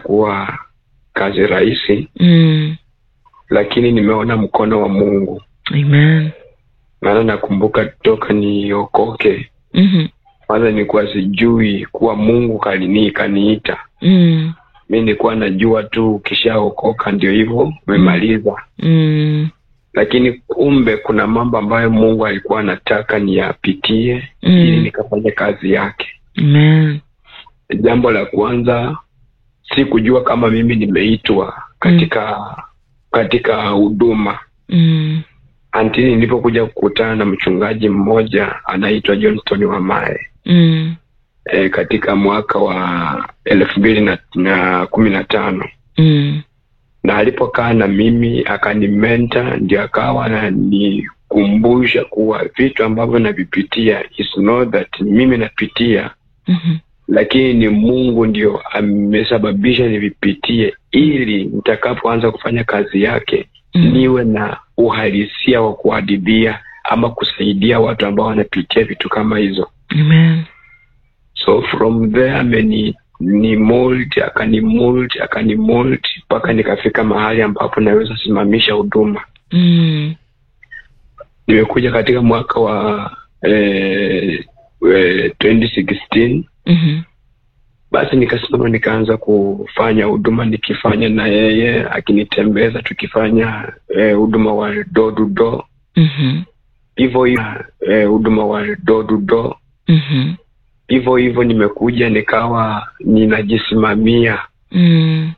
haitakuwa kazi rahisi Mm. lakini nimeona mkono wa mungu Amen. maana nakumbuka toka niokoke Mhm. kwanza nilikuwa sijui kuwa mungu kalini kaniita Mm. mi nilikuwa najua tu ukishaokoka ndio hivyo umemaliza Mm. lakini kumbe kuna mambo ambayo mungu alikuwa anataka niyapitie Mm. ili nikafanya kazi yake Amen. jambo la kwanza si kujua kama mimi nimeitwa katika katika huduma Mm. antini nilipokuja kukutana na mchungaji mmoja anaitwa johnston wamae Mm. e, katika mwaka wa elfu mbili na, na kumi na tano Mm. na alipokaa na mimi akanimenta ndio akawa ananikumbusha kuwa vitu ambavyo navipitia is not that mimi napitia Mhm. lakini ni mungu ndio amesababisha nivipitie ili nitakapoanza kufanya kazi yake Mm. niwe na uhalisia wa kuadibia ama kusaidia watu ambao wanapitia vitu kama hizo Amen. so from there ameni ni mold akani mold akani mold mpaka nikafika mahali ambapo naweza simamisha huduma Mm. nimekuja katika mwaka wa eh, eh, 2016 Mhm. basi nikasimama nikaanza kufanya huduma nikifanya na yeye akinitembeza tukifanya eh, huduma wa door to door Mhm. hivyo hivyo eh, huduma wa door to door Mhm. hivyo hivyo nimekuja nikawa ninajisimamia Mm.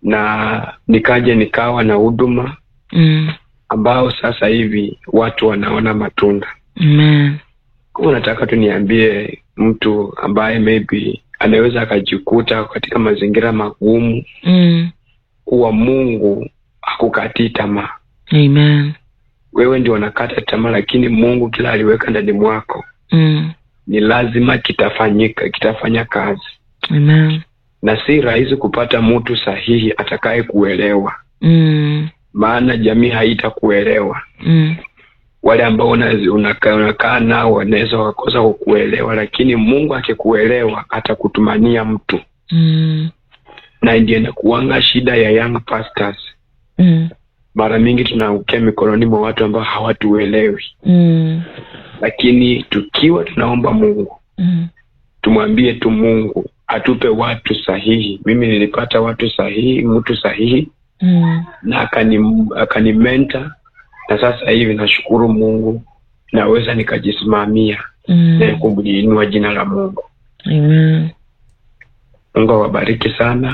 na nikaja nikawa na huduma Mm. ambao sasa hivi watu wanaona matunda Amen. kama nataka tu niambie mtu ambaye maybe anaweza akajikuta katika mazingira magumu Mm. kuwa mungu hakukatii tamaa Amen. wewe ndio unakata tamaa lakini mungu kila aliweka ndani mwako Mm. ni lazima kitafanyika kitafanya kazi Amen. na si rahisi kupata mtu sahihi atakaye kuelewa Mm. maana jamii haitakuelewa Mm. wale ambao unazi- unakaa unakaa nao wanaweza wakakosa kukuelewa lakini mungu akikuelewa atakutumania mtu Mm. na ndio inakuanga shida ya young pastors Mm. mara mingi tunaangukia mikononi mwa watu ambao hawatuelewi Mm. lakini tukiwa tunaomba mungu Mm. tumwambie tu mungu atupe watu sahihi mimi nilipata watu sahihi mtu sahihi Mm. na akani akanimenta na sasa hivi nashukuru mungu naweza nikajisimamia na Mm. kuliinua jina la mungu Amen. mungu awabariki sana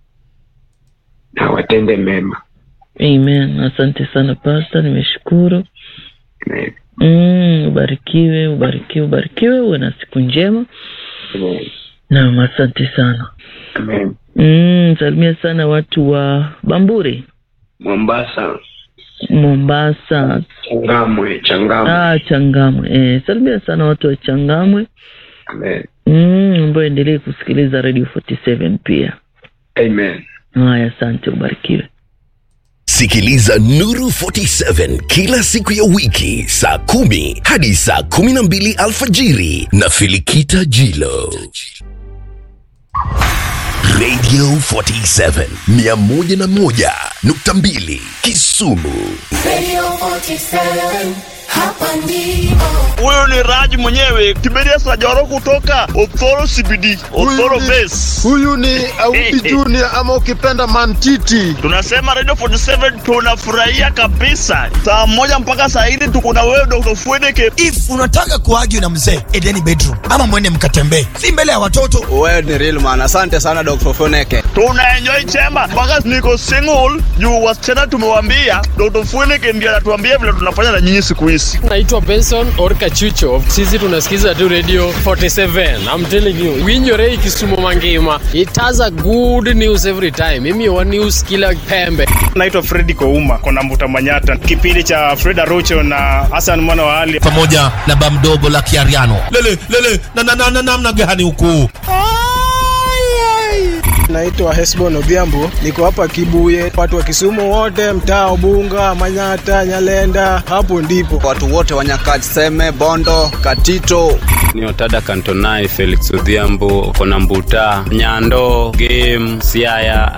na watende mema Amen. Asante sana Pastor, nimeshukuru. Amen. Mm, ubarikiwe, ubarikiwe, ubarikiwe, uwe na siku njema. Amen. Naam, asante sana. Amen. Mm, salimia sana watu wa Bamburi, mombasa Mombasa, changamwe changamwe ah, Changamwe. Eh, salimia sana watu wa Changamwe. Amen. Mm, ambayo endelee kusikiliza Radio 47 pia. Amen. Haya, asante, ubarikiwe. Sikiliza Nuru 47 kila siku ya wiki saa kumi hadi saa kumi na mbili alfajiri na Filikita Jilo. Radio 47 101.2 Kisumu. Radio 47, hapa ndipo. huyu ni Raj mwenyewe Kiberia Sajoro kutoka Othoro CBD, Othoro Base. huyu ni Auti Junior ama ukipenda Mantiti. Tunasema Radio 47 tunafurahia kabisa. Saa moja mpaka saa hili tuko na wewe Dr. Fwedeke. if unataka kuagi na mzee edeni bedroom ama mwende mkatembee si mbele ya watoto Wewe ni real man. Asante sana Dr. Foneke. Tuna enjoy chemba mpaka niko single juu wasichana tumewambia Dr. Fwedeke ndiye anatuambia vile tunafanya na nyinyi siku hizi. naitwa benson orka chucho sisi tunasikiza tu radio 47 i'm telling you winyorei kisumu mangima it has a good news every time mimi wa news kila pembe naitwa fredi kouma kona mvuta manyata kipindi cha fred arocho na hasan mwana wa ali pamoja na bamdogo la kiariano lele lele na na na na namna gani huku Naitwa Hesbon Odhiambo, niko hapa Kibuye. Watu wa Kisumu wote, mtaa Ubunga, Manyata, Nyalenda, hapo ndipo watu wote wa Nyakach, Seme, Bondo, Katito. ni otada kantonai felix odhiambo kona mbuta nyando game siaya